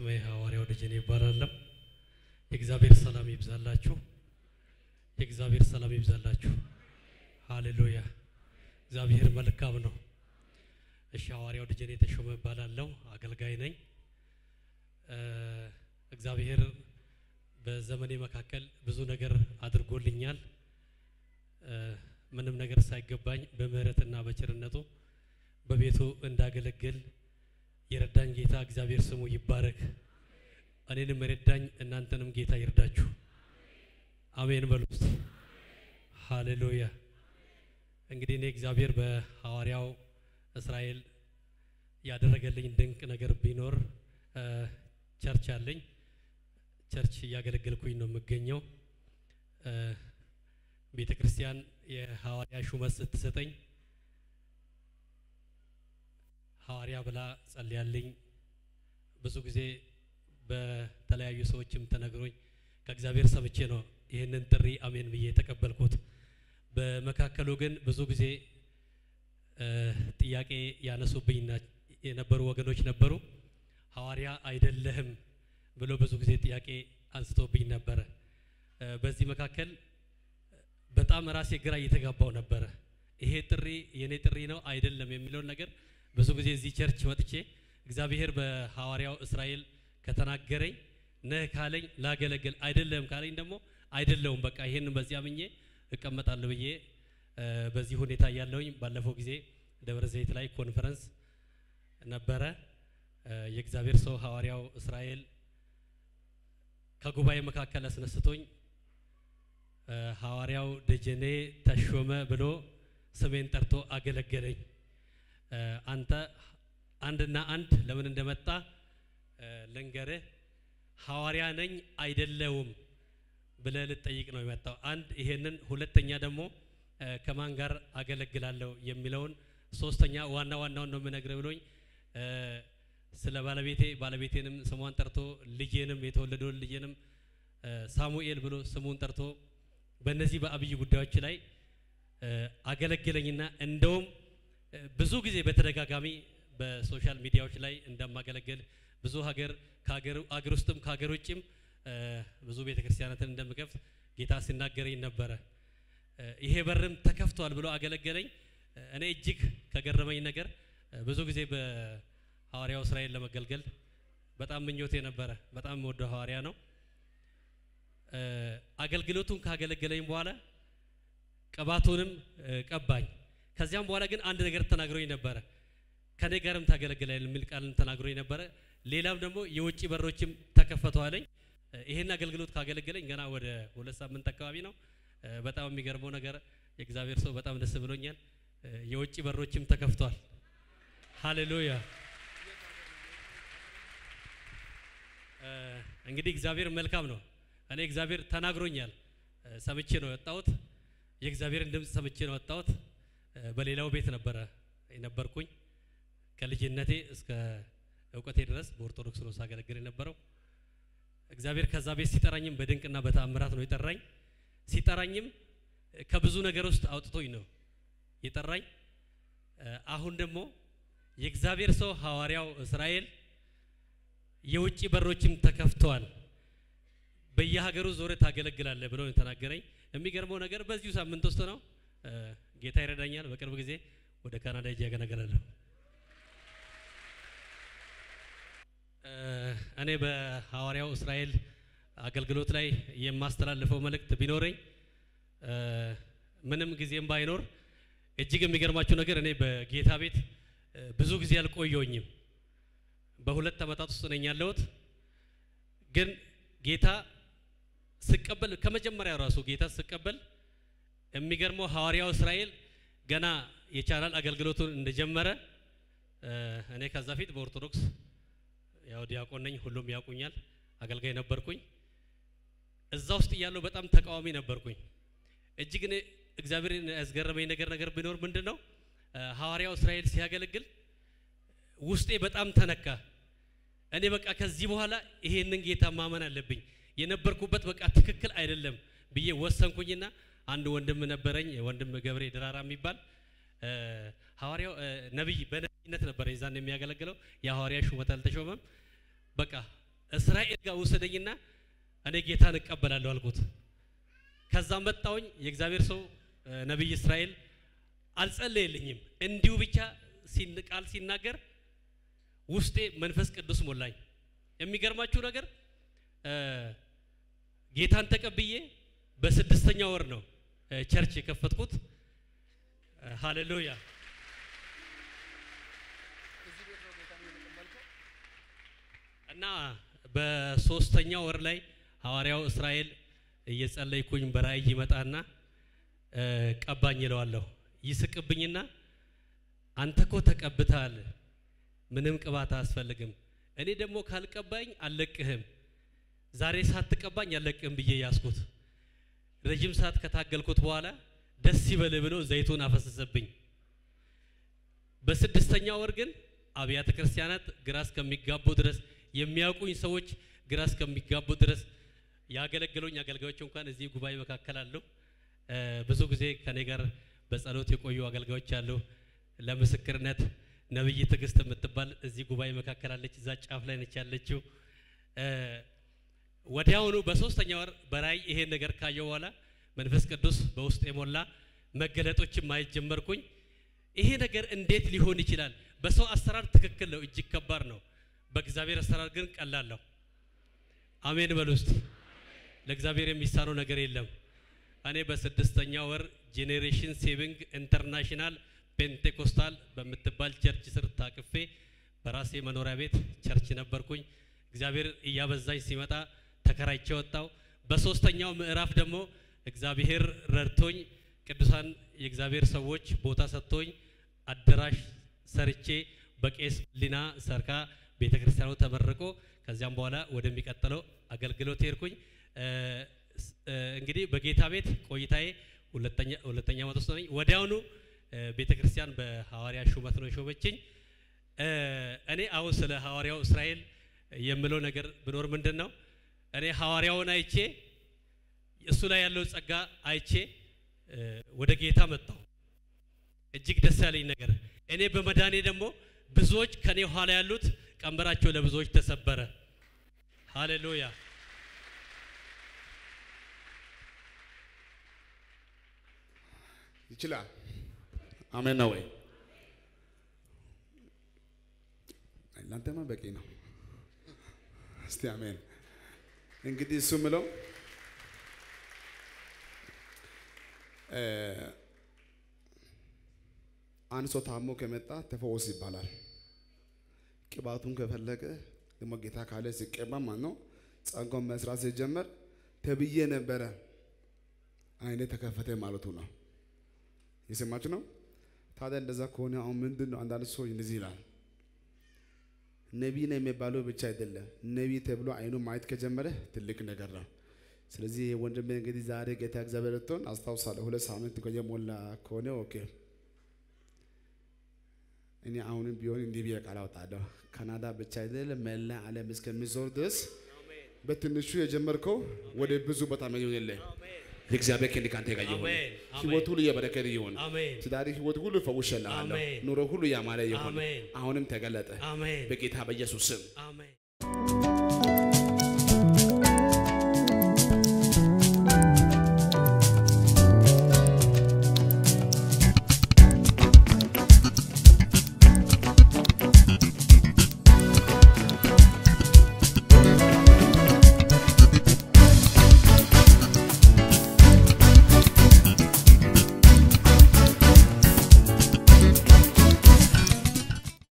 ስሜ ሐዋርያው ደጀኔ ይባላለሁ። የእግዚአብሔር ሰላም ይብዛላችሁ። የእግዚአብሔር ሰላም ይብዛላችሁ። ሃሌሉያ። እግዚአብሔር መልካም ነው። እሺ፣ ሐዋርያው ደጀኔ ተሾመ እባላለሁ። አገልጋይ ነኝ። እግዚአብሔር በዘመኔ መካከል ብዙ ነገር አድርጎልኛል። ምንም ነገር ሳይገባኝ በምህረትና በቸርነቱ በቤቱ እንዳገለግል የረዳኝ ጌታ እግዚአብሔር ስሙ ይባረክ። እኔንም የረዳኝ እናንተንም ጌታ ይርዳችሁ። አሜን በሉ እስቲ። ሃሌሉያ። እንግዲህ እኔ እግዚአብሔር በሐዋርያው እስራኤል ያደረገልኝ ድንቅ ነገር ቢኖር ቸርች አለኝ። ቸርች እያገለገልኩኝ ነው የምገኘው። ቤተ ክርስቲያን የሐዋርያ ሹመት ስትሰጠኝ ሐዋርያ ብላ ጸልያልኝ ብዙ ጊዜ በተለያዩ ሰዎችም ተነግሮኝ ከእግዚአብሔር ሰምቼ ነው ይህንን ጥሪ አሜን ብዬ የተቀበልኩት። በመካከሉ ግን ብዙ ጊዜ ጥያቄ ያነሱብኝ የነበሩ ወገኖች ነበሩ። ሐዋርያ አይደለህም ብሎ ብዙ ጊዜ ጥያቄ አንስቶብኝ ነበረ። በዚህ መካከል በጣም ራሴ ግራ እየተጋባው ነበረ። ይሄ ጥሪ የኔ ጥሪ ነው አይደለም የሚለውን ነገር ብዙ ጊዜ እዚህ ቸርች መጥቼ እግዚአብሔር በሐዋርያው እስራኤል ከተናገረኝ ነህ ካለኝ ላገለግል፣ አይደለም ካለኝ ደግሞ አይደለውም በቃ ይሄን በዚህ አምኜ እቀመጣለሁ ብዬ በዚህ ሁኔታ እያለሁኝ ባለፈው ጊዜ ደብረ ዘይት ላይ ኮንፈረንስ ነበረ። የእግዚአብሔር ሰው ሐዋርያው እስራኤል ከጉባኤ መካከል አስነስቶኝ ሐዋርያው ደጀኔ ተሾመ ብሎ ስሜን ጠርቶ አገለገለኝ። አንተ አንድና አንድ ለምን እንደመጣ ልንገርህ፣ ሐዋርያ ነኝ አይደለውም ብለህ ልጠይቅ ነው የመጣው። አንድ ይሄንን፣ ሁለተኛ ደግሞ ከማን ጋር አገለግላለሁ የሚለውን፣ ሶስተኛ ዋና ዋናውን ነው የምነግርህ ብሎኝ ስለ ባለቤቴ ባለቤቴንም ስሟን ጠርቶ ልጄንም የተወለደውን ልጄንም ሳሙኤል ብሎ ስሙን ጠርቶ በእነዚህ በአብይ ጉዳዮች ላይ አገለግለኝና እንደውም ብዙ ጊዜ በተደጋጋሚ በሶሻል ሚዲያዎች ላይ እንደማገለግል ብዙ ሀገር አገር ውስጥም ከሀገር ውጭም ብዙ ቤተ ክርስቲያናትን እንደምከፍት ጌታ ሲናገረኝ ነበረ። ይሄ በርም ተከፍቷል ብሎ አገለገለኝ። እኔ እጅግ ከገረመኝ ነገር ብዙ ጊዜ በሐዋርያው እስራኤል ለመገልገል በጣም ምኞቴ ነበረ። በጣም የምወደው ሐዋርያ ነው። አገልግሎቱን ካገለገለኝ በኋላ ቅባቱንም ቀባኝ። ከዚያም በኋላ ግን አንድ ነገር ተናግሮኝ ነበረ። ከኔ ጋርም ታገለግላለህ የሚል ቃልን ተናግሮኝ ነበረ። ሌላም ደግሞ የውጭ በሮችም ተከፈተዋለኝ። ይሄን አገልግሎት ካገለገለኝ ገና ወደ ሁለት ሳምንት አካባቢ ነው። በጣም የሚገርመው ነገር የእግዚአብሔር ሰው በጣም ደስ ብሎኛል። የውጭ በሮችም ተከፍቷል። ሃሌሉያ። እንግዲህ እግዚአብሔር መልካም ነው። እኔ እግዚአብሔር ተናግሮኛል፣ ሰምቼ ነው የወጣሁት። የእግዚአብሔርን ድምፅ ሰምቼ ነው የወጣሁት። በሌላው ቤት ነበረ የነበርኩኝ ከልጅነቴ እስከ እውቀቴ ድረስ በኦርቶዶክስ ነው ሳገለግል የነበረው። እግዚአብሔር ከዛ ቤት ሲጠራኝም በድንቅና በተአምራት ነው የጠራኝ። ሲጠራኝም ከብዙ ነገር ውስጥ አውጥቶኝ ነው የጠራኝ። አሁን ደግሞ የእግዚአብሔር ሰው ሐዋርያው እስራኤል የውጭ በሮችም ተከፍተዋል፣ በየሀገሩ ዞረ ታገለግላለህ ብሎ የተናገረኝ። የሚገርመው ነገር በዚሁ ሳምንት ውስጥ ነው ጌታ ይረዳኛል። በቅርብ ጊዜ ወደ ካናዳ ሄጄ ያገለግላለሁ። እኔ በሐዋርያው እስራኤል አገልግሎት ላይ የማስተላልፈው መልእክት ቢኖረኝ ምንም ጊዜም ባይኖር እጅግ የሚገርማችሁ ነገር እኔ በጌታ ቤት ብዙ ጊዜ አልቆየሁኝም። በሁለት ዓመታት ውስጥ ነኝ ያለሁት። ግን ጌታ ስቀበል ከመጀመሪያው ራሱ ጌታ ስቀበል የሚገርመው ሐዋርያው እስራኤል ገና የቻናል አገልግሎቱን እንደጀመረ እኔ ከዛ ፊት በኦርቶዶክስ ያው ዲያቆን ነኝ፣ ሁሉም ያውቁኛል። አገልጋይ ነበርኩኝ። እዛ ውስጥ እያለሁ በጣም ተቃዋሚ ነበርኩኝ። እጅግ እኔ እግዚአብሔርን ያስገረመኝ ነገር ነገር ቢኖር ምንድን ነው ሐዋርያው እስራኤል ሲያገለግል ውስጤ በጣም ተነካ። እኔ በቃ ከዚህ በኋላ ይሄንን ጌታ ማመን አለብኝ፣ የነበርኩበት በቃ ትክክል አይደለም ብዬ ወሰንኩኝና አንድ ወንድም ነበረኝ፣ ወንድም ገብሬ ድራራ የሚባል ሐዋርያው ነብይ በነብይነት ነበር የዛን የሚያገለግለው የሐዋርያ ሹመት አልተሾመም። በቃ እስራኤል ጋር ውሰደኝና እኔ ጌታን እቀበላለሁ አልኩት። ከዛ መጣውኝ የእግዚአብሔር ሰው እ፣ ነቢይ እስራኤል አልጸለየልኝም። እንዲሁ ብቻ ሲን- ቃል ሲናገር ውስጤ መንፈስ ቅዱስ ሞላኝ። የሚገርማችሁ ነገር እ፣ ጌታን ተቀብዬ በስድስተኛ ወር ነው እ፣ ቸርች የከፈትኩት። እ፣ ሃሌሉያ እና በሶስተኛ ወር ላይ ሐዋርያው እስራኤል እየጸለይኩኝ በራእይ ይመጣና እ፣ ቀባኝ ይለዋለሁ። ይስቅብኝና አንተ እኮ ተቀብተሃል፣ ምንም ቅባት አያስፈልግም። እኔ ደግሞ ካልቀባኝ አልለቅህም፣ ዛሬ ሳትቀባኝ አልለቅህም ብዬ ያስኩት። ረጅም ሰዓት ከታገልኩት በኋላ ደስ ይበል ብሎ ዘይቱን አፈሰሰብኝ። በስድስተኛ ወር ግን አብያተ ክርስቲያናት ግራ እስከሚጋቡ ድረስ የሚያውቁኝ ሰዎች ግራ እስከሚጋቡ ድረስ ያገለገሉኝ አገልጋዮች እንኳን እዚህ ጉባኤ መካከል አሉ። እ፣ ብዙ ጊዜ ከኔ ጋር በጸሎት የቆዩ አገልጋዮች አሉ። ለምስክርነት ነብይ ትዕግስት የምትባል እዚህ ጉባኤ መካከል አለች። እዛ ጫፍ ላይ ነች ያለችው። እ፣ ወዲያውኑ በሶስተኛ ወር በራእይ ይሄን ነገር ካየው በኋላ መንፈስ ቅዱስ በውስጥ የሞላ መገለጦችን ማየት ጀመርኩኝ። ይሄ ነገር እንዴት ሊሆን ይችላል? በሰው አሰራር ትክክል ነው፣ እጅግ ከባድ ነው። በእግዚአብሔር አሰራር ግን ቀላል ነው። አሜን በሉ እስቲ። ለእግዚአብሔር የሚሳነው ነገር የለም። እኔ በስድስተኛ ወር ጄኔሬሽን ሴቪንግ ኢንተርናሽናል ፔንቴኮስታል በምትባል ቸርች ስር ታቅፌ በራሴ መኖሪያ ቤት ቸርች ነበርኩኝ። እግዚአብሔር እያበዛኝ ሲመጣ ተከራይቼ ወጣው። በሶስተኛው ምዕራፍ ደግሞ እግዚአብሔር ረድቶኝ ቅዱሳን የእግዚአብሔር ሰዎች ቦታ ሰጥቶኝ አዳራሽ ሰርቼ በቄስ ሊና ሰርካ ቤተ ክርስቲያኑ ተመርቆ ከዚያም በኋላ ወደሚቀጥለው አገልግሎት ሄድኩኝ። እ፣ ስ- እ፣ እንግዲህ በጌታ ቤት ቆይታዬ ሁለተኛ ሁለተኛ ዓመት ውስጥ ነኝ። ወዲያውኑ እ፣ ቤተ ክርስቲያን በሐዋርያ ሹመት ነው የሾመችኝ። እ፣ እኔ አሁን ስለ ሐዋርያው እስራኤል የምለው ነገር ብኖር ምንድን ነው እኔ ሐዋርያውን አይቼ እሱ ላይ ያለው ጸጋ አይቼ እ፣ ወደ ጌታ መጣሁ። እጅግ ደስ ያለኝ ነገር እኔ በመዳኔ ደግሞ ብዙዎች ከኔ ኋላ ያሉት ቀንበራቸው ለብዙዎች ተሰበረ። ሃሌሉያ። ይችላል። አሜን ነው ወይ? እናንተማ በቂ ነው። እስቲ አሜን። እንግዲህ እሱ ምለው እ፣ አንድ ሰው ታሞ ከመጣ ተፈወስ ይባላል። ቅባቱን ከፈለገ ደግሞ ጌታ ካለ ሲቀባ ማለት ነው ጸጋውን መስራት ሲጀመር ተብዬ ነበረ አይኔ ተከፈተ ማለቱ ነው። የሰማችሁ ነው። ታዲያ እንደዛ ከሆነ አሁን ምንድን ነው? አንዳንድ ሰው እንደዚህ ይላል፣ ነቢይ ነው የሚባለው ብቻ አይደለም፣ ነቢይ ተብሎ አይኑ ማየት ከጀመረ ትልቅ ነገር ነው። ስለዚህ ወንድሜ እንግዲህ ዛሬ ጌታ እግዚአብሔር ረድቶን አስታውሳለሁ፣ ሁለት ሳምንት የሞላ ከሆነ ኦኬ። እኔ አሁንም ቢሆን እንዲህ ብዬ ቃል አወጣለሁ፣ ካናዳ ብቻ አይደለም መላ ዓለም እስከሚዞር ድረስ በትንሹ የጀመርከው ወደ ብዙ ቦታ መሆን የለ የእግዚአብሔር ክንድ ካንተ ጋር ይሁን። አሜን፣ አሜን። ህይወት ሁሉ የበረከት ይሁን። አሜን ትዳሪ ህይወት ሁሉ ፈውሼልሃለሁ። አሜን። ኑሮ ሁሉ ያማረ ይሁን። አሜን። አሁንም ተገለጠ አሜን በጌታ በኢየሱስ ስም። አሜን